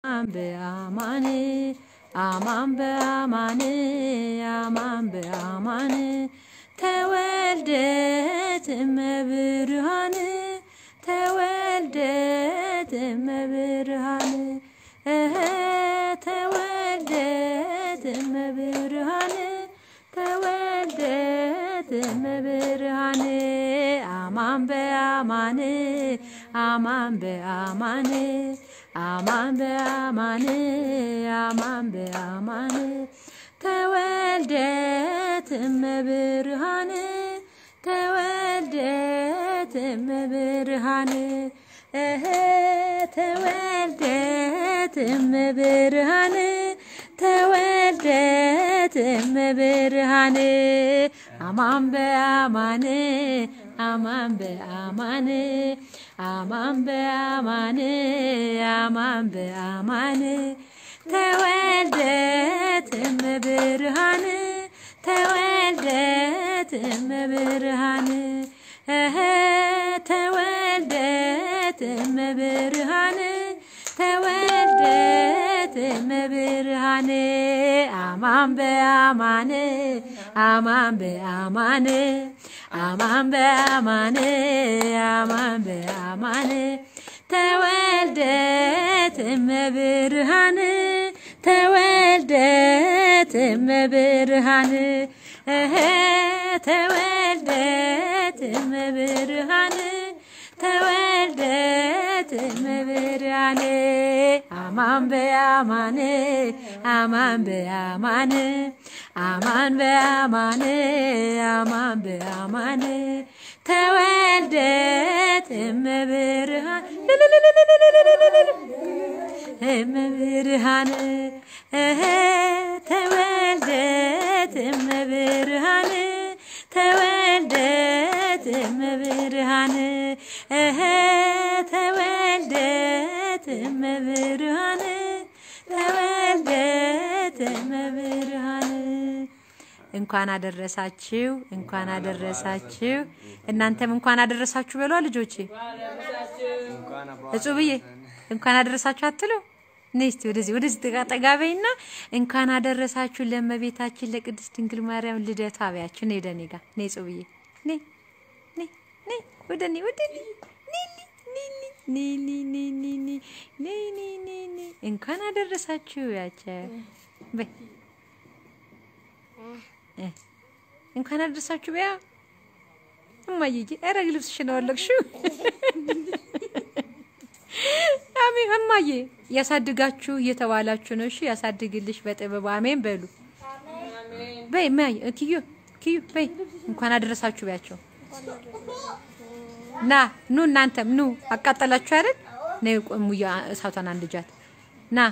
በአማን አማን በአማን አማን በአማን ተወልደት እመብርሃን ተወልደት እመብርሃን እህ ተወልደት እመብርሃን ተወልደት እመብርሃን አማን በአማን አማን በአማን አማን በአማን አማን በአማን ተወልደት እመብርሃን ተወልደት እመብርሃን እህ ተወልደት እመብርሃን ተወልደት እመብርሃን አማን በአማን አማን በአማን አማን በአማን አማን በአማን ተወልደት እመብርሃን ተወልደት እመብርሃን እህ ተወልደት እመብርሃን ተወልደት እመብርሃን አማን በአማን አማን በአማን አማን በአማን አማን በአማን ተወልደት እመብርሃን ተወልደት እመብርሃን እህ ተወልደት እመብርሃን ተወልደት እመብርሃን አማን በአማን አማን በአማን አማን በአማን አማን በአማን ተወልደት እመብርሃን እመብርሃን እህ ተወልደት እመብርሃን ተወልደት እመብርሃን እህ ተወልደት እመብርሃን ተወልደት እመብርሃን እንኳን አደረሳችሁ፣ እንኳን አደረሳችሁ። እናንተም እንኳን አደረሳችሁ በሏ ልጆቼ። እጹብዬ እንኳን አደረሳችሁ አትሉ? ነይ እስቲ ወደዚህ ወደዚህ ጠጋ ጠጋ በይና እንኳን አደረሳችሁ ለእመቤታችን ለቅድስት ድንግል ማርያም ልደቷ አብያችሁ። ነይ ወደ እኔ ጋር ነይ እጹብዬ፣ ነይ ነይ ነይ ወደ እኔ ወደ እኔ ነይ ነይ ነይ ነይ ነይ ነይ ነይ ነይ ነይ ነይ ነይ እንኳን አደረሳችሁ ያቸው በይ እንኳን አደረሳችሁ በያ እማዬ። ኧረ ልብስሽን አወለቅሽው። አሜን እማዬ። ያሳድጋችሁ እየተባላችሁ ነው። እሺ ያሳድግልሽ በጥበቡ አሜን በሉ። በይ እማዬ ኪዩ ኪዩ በይ እንኳን አደረሳችሁ በያቸው። ና ኑ እናንተም ኑ። አቃጠላችሁ አይደል? ነይ ሙያ እሳቷን አንድጃት። ና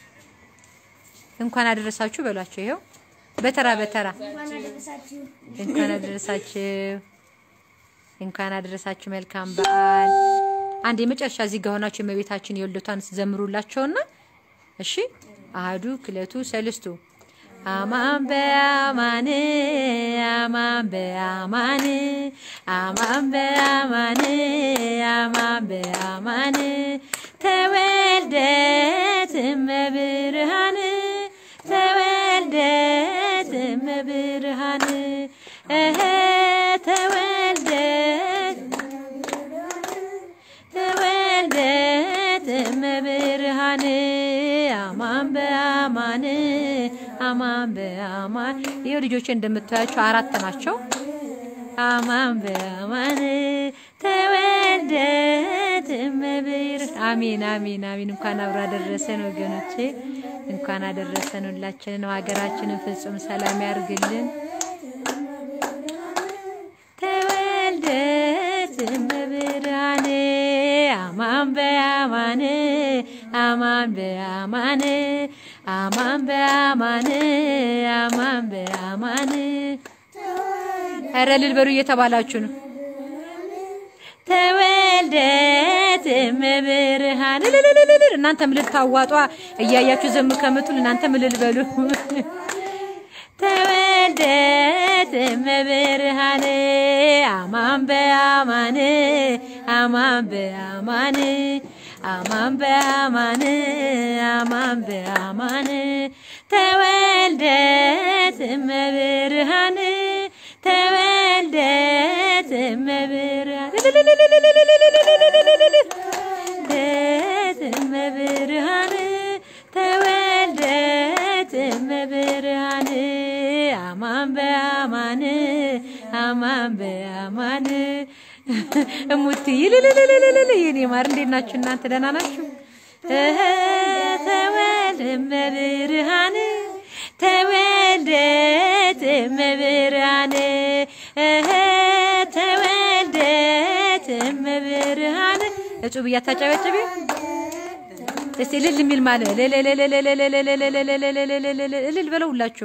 እንኳን አደረሳችሁ በሏቸው። ይኸው በተራ በተራ እንኳን አደረሳችሁ፣ እንኳን አደረሳችሁ። መልካም በዓል። አንድ የመጨረሻ እዚህ ጋር ሆናችሁ የእመቤታችን የወልደቷን ዘምሩላቸውና እሺ። አህዱ ክለቱ ሰልስቱ አማን በአማን አማን በአማን አማን በአማን አማን በአማን ተወልደት እመብርሃን ተወልደት እመብርሃን እህ ተወልደት ተወልደት እመብርሃን አማን በአማን አማን በአማን ይኸው ልጆቼ እንደምታያቸው አራት ናቸው። አማን በአማን ተወልደት እመብር አሜን አሜን አሜን። እንኳን አብሮ አደረሰን ወገኖቼ፣ እንኳን አደረሰን። ሁላችንን ሀገራችንን ፍጹም ሰላም ያርግልን። ተወልደት እመብርሃን አማን በአማን አማን በአማን አማን በአማን አማን በአማን ኧረ እልል በሉ እየተባላችሁ ነው። ተወልደት እመብርሃን እልልልልል እናንተም እልል ታዋጧ እያያችሁ ዘም ከምትሉ እናንተም እልል በሉ። ተወልደት እመብርሃን አማን በአማን አማን በአማን አማን በአማን አማን አማን በአማን ተወልደ እመብርሃን ተወልደ እመብርሃን እመብርሃን ተወልደ እመብርሃን አማን በአማን አማን በአማን እሙት ይልልልልልል የኔ ማር እንዴት ናችሁ እናንተ? ደህና ናችሁ? እህ ተወልደ እመብርሃን ተወልደት እመብርሃን እህ ተወልደት እመብርሃን እጹብ እያታጨበጭቢ እስቲ እልል የሚል ማለት እልል በለው ሁላችሁም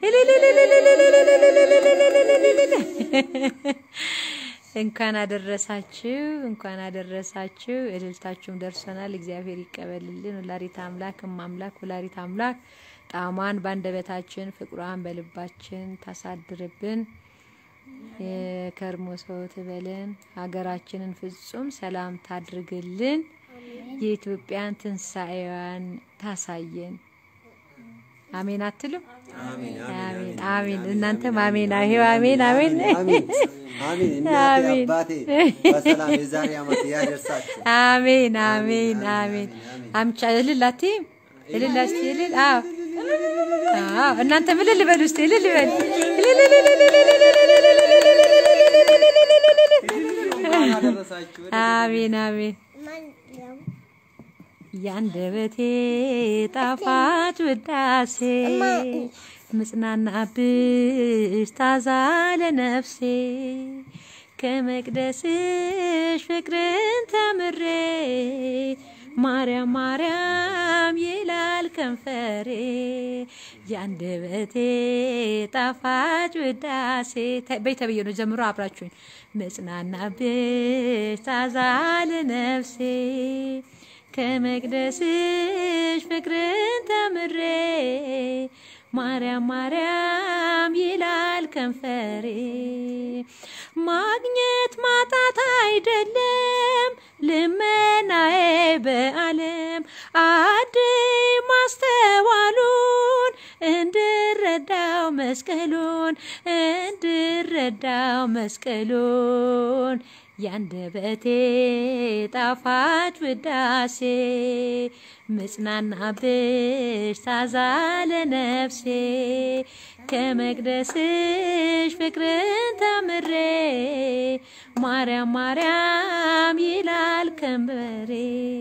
እንኳን አደረሳችሁ፣ እንኳን አደረሳችሁ። እልልታችሁም ደርሶናል። እግዚአብሔር ይቀበልልን። ወላዲተ አምላክ እማምላክ ወላዲተ አምላክ ጣዕሟን በአንደበታችን ፍቅሯን በልባችን ታሳድርብን። የከርሞ ሰው ትበለን። ሀገራችንን ፍጹም ሰላም ታድርግልን። የኢትዮጵያን ትንሣኤዋን ታሳየን። አሜን አትሉም? አሜን አሜን። እናንተም አሜን ይሄው አሜን አሜን አሜን እናቴ አባቴ በሰላም የዛሬ ዓመት ያደርሳችሁ። አሜን አሜን አሜን። አምጫ እልል አትይም? እልል እስቲ እልል። አዎ አዎ። እናንተም እልል በሉ እስቲ እልል በሉ። አሜን አሜን። ያንደበቴ ጣፋጭ ውዳሴ ምጽናናብሽ ታዛ ለነፍሴ ከመቅደስሽ ፍቅርን ተምሬ ማርያም ማርያም ይላል ከንፈሬ ያንደበቴ ጣፋጭ ውዳሴ በይተብዬ ነው ጀምሮ አብራችሁኝ መጽናናብሽ ታዛ ለነፍሴ ከመቅደስሽ ፍቅርን ተምሬ ማርያም ማርያም ይላል ከንፈሬ ማግኘት ማጣት አይደለም ልመናዬ በዓለም አድይ ማስተዋሉን እንድረዳው መስቀሉን እንድረዳው መስቀሉን ያንደበቴ ጣፋጭ ውዳሴ ምጽናናብሽ ታዛ ለነፍሴ ከመቅደስሽ ፍቅርን ተምሬ ማርያም ማርያም ይላል ከንበሬ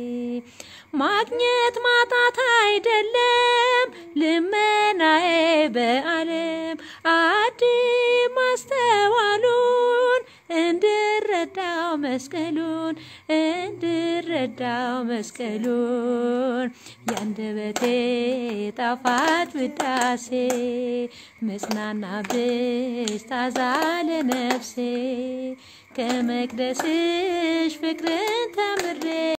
ማግኘት ማጣት አይደለም ልመናዬ በዓለም አድይ ማስተዋሉን እንድረዳው መስቀሉን እንድረዳው መስቀሉን ያንደበቴ ጣፋጭ ውዳሴ መጽናናብሽ ታዛ ለነፍሴ ከመቅደስሽ ፍቅርን ተምሬ